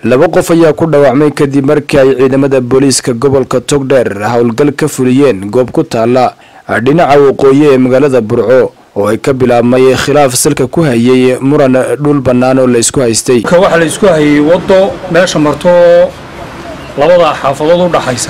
laba qof ayaa ku dhaawacmay kadib markii ay ciidamada booliiska gobolka togdheer howlgal ka fuliyeen goob ku taala dhinaca waqooyi ee magaalada burco oo ay ka bilaabmay khilaaf salka ku hayay muran dhul bannaan oo la isku haystay waxaa la isku hayay waddo meesha marto labada xaafadood u dhaxaysa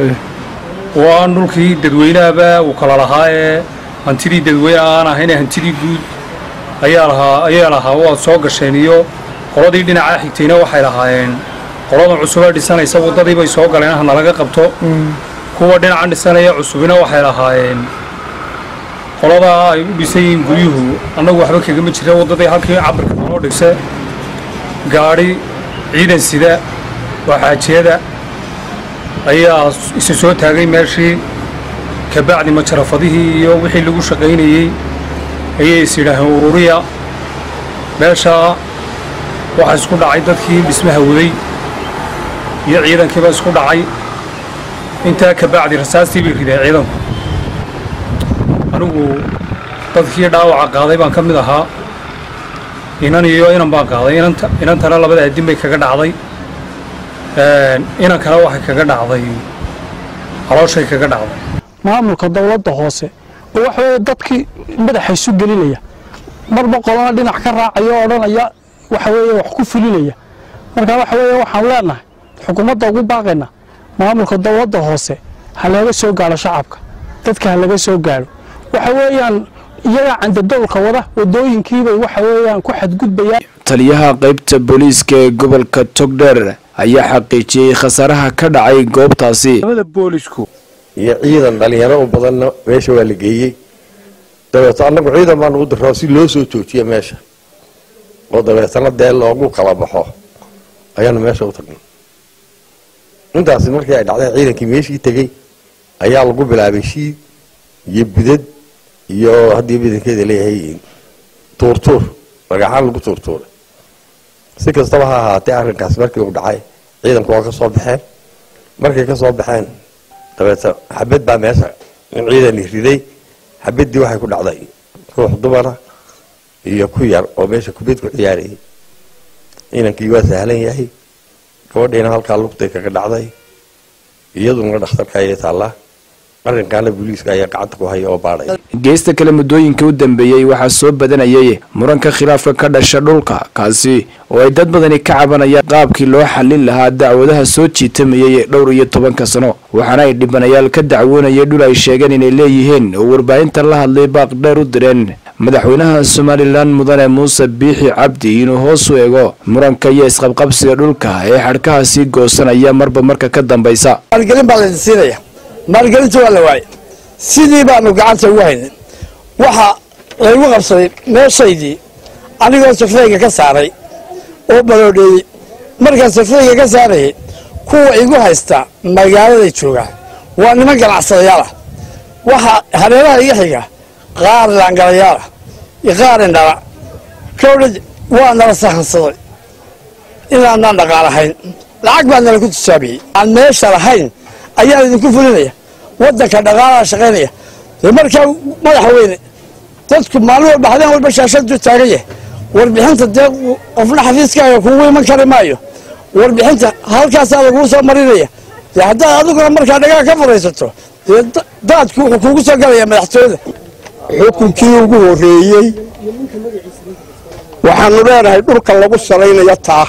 oo aan dhulkii dadweynahaba uu kala lahaa ee hantidii dadweyne aan ahayne hantidii guud ayaa lahaa ayaa lahaa waad soo gasheen iyo qoladii dhinacaa xigtayna waxay lahaayeen qoladan cusubee dhisanaysa waddadii bay soo galeen hana laga qabto kuwa dhinacan dhisanaya cusubina waxay lahaayeen qoladaa ay u dhisan yihiin guryuhu annagu waxba kagama jira waddadii halkii cabirka naloo dhigse gaadhi ciidan sida waa xaajiyada ayaa isu soo taagay meeshii kabacdi majarafadihii iyo wixii lagu shaqaynayey ayay is yidhaaheen ururiya meeshaa waxaa isku dhacay dadkii dhismaha waday iyo ciidankiiba isku dhacay intaa kabacdi rasaastii bay rideen ciidanku anigu dadkii dhaawaca qaaday baan ka mid ahaa inan iyo inan baan qaaday inantana labada adin bay kaga dhacday inankana waxay kaga dhacday calooshay kaga dhacday maamulka dowladda hoose oo waxa weeye dadkii madaxa isu gelinaya marba qolana dhinac ka raacaya oo odhanaya waxa weeye wax ku fulinaya marka waxa weeye waxaan leenahay xukuumadda ugu baaqayna maamulka dowladda hoose ha laga soo gaadho shacabka dadka ha laga soo gaadho waxa weeyaan iyagaa candadowlka wada wadooyinkiibay waxa weeyaan ku xadgudbayaan taliyaha qaybta booliiska ee gobolka togdheer ayaa xaqiijiyey khasaaraha ka dhacay goobtaasi boolisku iyo ciidan dhalinyaro u badanna meesha waa la geeyey dabeeto annagu ciidan baanu u diraa si loo soo joojiya meesha oo dabeetana dee loogu kala baxo ayaanu meesha u tagnay intaasi markii ay dhacday ciidankii meeshii tegey ayaa lagu bilaabay shiid iyo budad iyo haddii badankeeda leeyahay tuurtuur dhagaxaan lagu tuurtuuray si kastaba ha ahaatee arrinkaas markii uu dhacay ciidanku waa ka soo baxeen markay ka soo baxeen dabeeta xabad baa meesha in ciidani riday xabaddii waxay ku dhacday ruux dumara iyo ku yar oo meesha kubad ku ciyaarayay inankii waa sahlan yahay gabadhiina halkaa lugtay kaga dhacday iyaduna dhakhtarka ayay taallaa arrinkaana booliiska ayaa gacanta ku haya oo baadhay geesta kale muddooyinkai u dambeeyey waxaa soo badanayay muranka khilaafka ka dhasha dhulka kaasi oo ay dad badani ka cabanayaan qaabkii loo xallin lahaa dacwadaha soo jiitamayay dhowr iyo tobanka sano waxaana ay dhibanayaal ka dacwoonayay dhul ay sheegeen inay leeyihiin oo warbaahinta la hadlay baaq dheer u direen madaxweynaha somalilan mudane muuse biixi cabdi inuu hoos u eego muranka iyo isqabqabsiga dhulka ee xadhkaha sii goosanaya marba marka ka dambaysa maalgelinta waa la waayay sidii baanu gacanta ugu haynay waxa laygu qabsaday meeshaydii anigoo safrayga ka saaray oo baroodheeyey markaan safrayga ka saarayay kuwa igu haysta magaaladay joogaan waa niman ganacsadayaal ah waxa hareeraha iga xiga qaar laangalayaal ah iyo qaar indhala kowdha waa nala sahansaday inaanaan dhaqaalahayn lacag baa nala ku tijaabiyey aan meesha lahayn ayaan idinku fulinaya wadanka dhaqaalaha shaqaynaya dee markaa madaxweyne dadku maalin walba habeen walba shaashadu taagan yahay warbixinta dee qofna xafiiskaaga kugu iman kari maayo warbixinta halkaasaa laguu soo marinaya dee haddaad adiguna markaa dhagaa ka furaysato dee daadku wuxuu kugu soo galaya madaxtooyada xukunkii ugu horeeyey waxaanu leenahay dhulka lagu salaynayo taa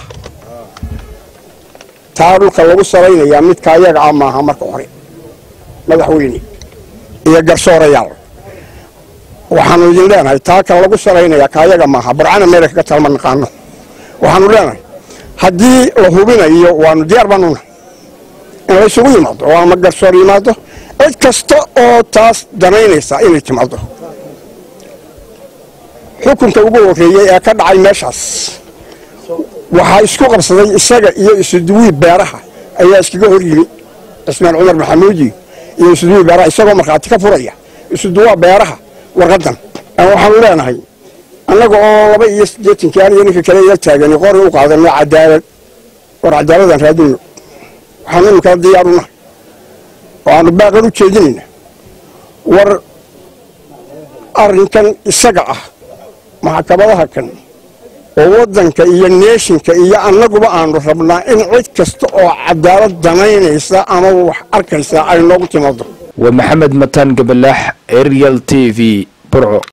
taa dhulka lagu salaynayaa midka ayaga ah maaha marka hore madaxweyne iyo garsoorayaal waxaanu idin leenahay taa kan lagu salaynayaa ka ayaga maaha burcana meela kaga talma naqaano waxaanu leenahay haddii la hubinayo waanu diyaar baanuna in laysugu yimaado oo ama garsoor yimaado cid kasta oo taas danaynaysa inay timaado xukunka ugu horeeyey ee ka dhacay meeshaas waxaa isku qabsaday isaga iyo isuduwii beeraha ayaa iskaga hor yimi cismaan cumar maxamuudi iyo isuduwii beeraha isagoo markhaati ka furaya isuduwaa beeraha warqadan waxaanu leenahay annaga oo laba iyo siddeetankii aniyo ninka kale ila taagani qori u qaadano cadaalad war cadaaladaan raadinno waxaanu iminkala diyaaruna oo aanu baaqan u jeedinayna war arrinkan isaga ah maxkamadaha kan oo waddanka iyo neeshinka iyo annaguba aanu rabnaa in cid kasta oo cadaalad danaynaysa ama wax arkaysa ay noogu timaado waa maxamed mataan gabalaax arial t v burco